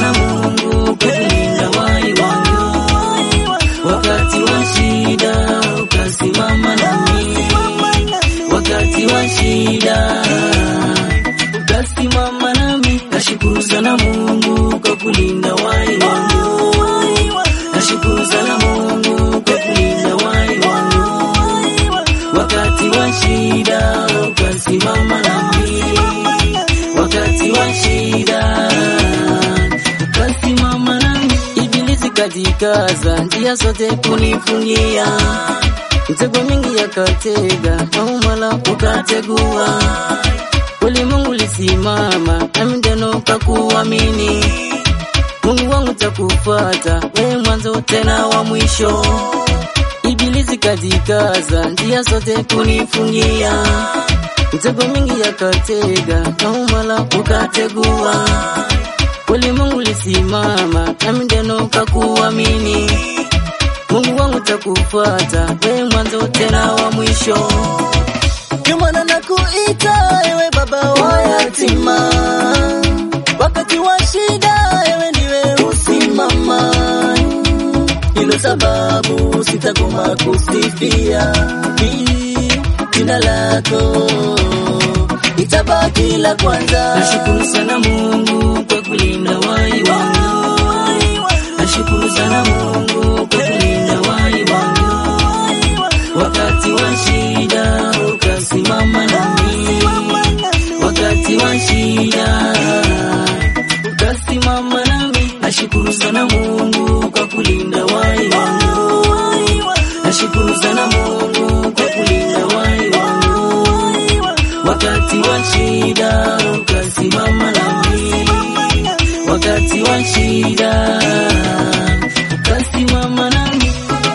sana Mungu kwa kulinda wai wangu, wakati wa shida ukasimama nami, wakati wa shida ukasimama nami. Nashukuru sana Mungu kwa kulinda wai wangu, nashukuru sana Mungu kwa kulinda wai wangu, wakati wa shida ukasimama nami, wakati wa shida ukasimama nami. Ibilisi kajikaza njia zote kunifungia, mtego mingi yakatega, maumala ukategua ulimwengu lisimama, nami ndeno kakuamini. Mungu wangu takufuata, wewe mwanzo tena wa mwisho. Ibilisi kajikaza, njia zote kunifungia, mtego mingi yakatega, maumala ukategua. Ulimwengu lisimama, nami ndeno kakuamini. Mungu wangu takufuata, wewe mwanzo tena wa mwisho. Ndio maana nakuita ewe baba wa yatima, wakati wa shida ewe ndiwe usimama. Hilo sababu sitakoma kusifia Hii jina lako itabaki la kwanza. Nashukuru sana Mungu kwa kulinda wai wangu, nashukuru sana Mungu kwa kulinda wai wangu, wakati wa shida ukasimama nami, wakati wa shida ukasimama nami. Nashukuru sana Mungu kwa kulinda wai wangu, nashukuru sana Mungu kwa kulinda wai wangu, wakati wa shida ukasimama nami, wakati wa shida ukasimama nami.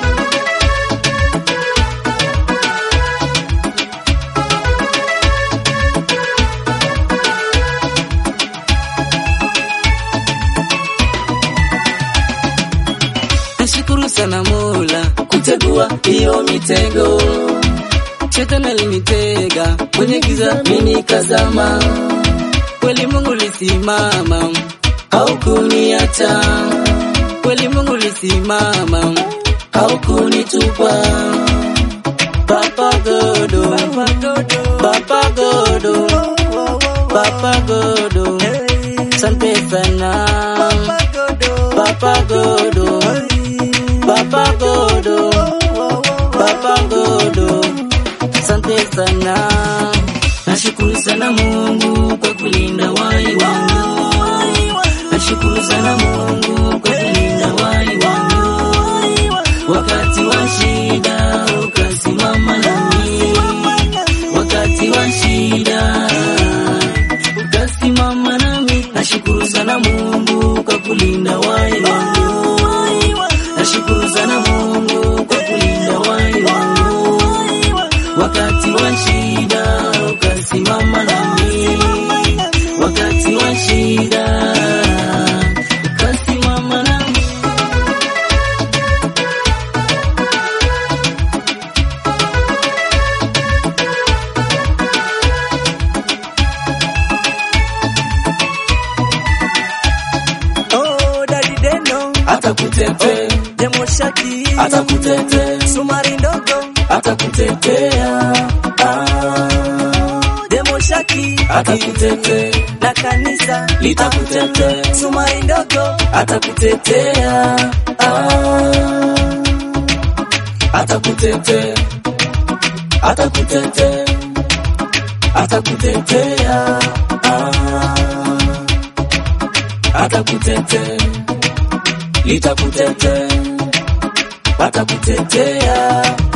Nashukuru sana Mola kutegua hiyo mitego, shetani alinitega kwenye giza, mimi nikazama, kweli Mungu lisimama, haukuniacha, kweli Mungu lisimama, haukunitupa. Papa Godo, Papa Godo, Papa Godo, sante sana Papa Godo, Papa Godo, Papa Godo, asante sana. Nashukuru sana Mungu kwa kulinda wai wangu, nashukuru sana Mungu kwa kulinda wai wangu, wakati wa shida ukasimama nami, wakati wa shida ukasimama nami. Nashukuru sana Mungu kwa kulinda wai wangu, nashukuru sana Mungu kwa kulinda wai wangu, wakati wa shida ukasimama nami, wakati wa shida ukasimama nami. Oh, Daddy Deno, Atakutetea, Demo Shaki, atakutetea, Sumari ndogo, atakutetea, ah, Demo Shaki, atakutetea, na kanisa, litakutetea. Sumari ndogo, atakutetea ah, atakutetea atakutetea atakutetea ah, atakutetea litakutetea atakutetea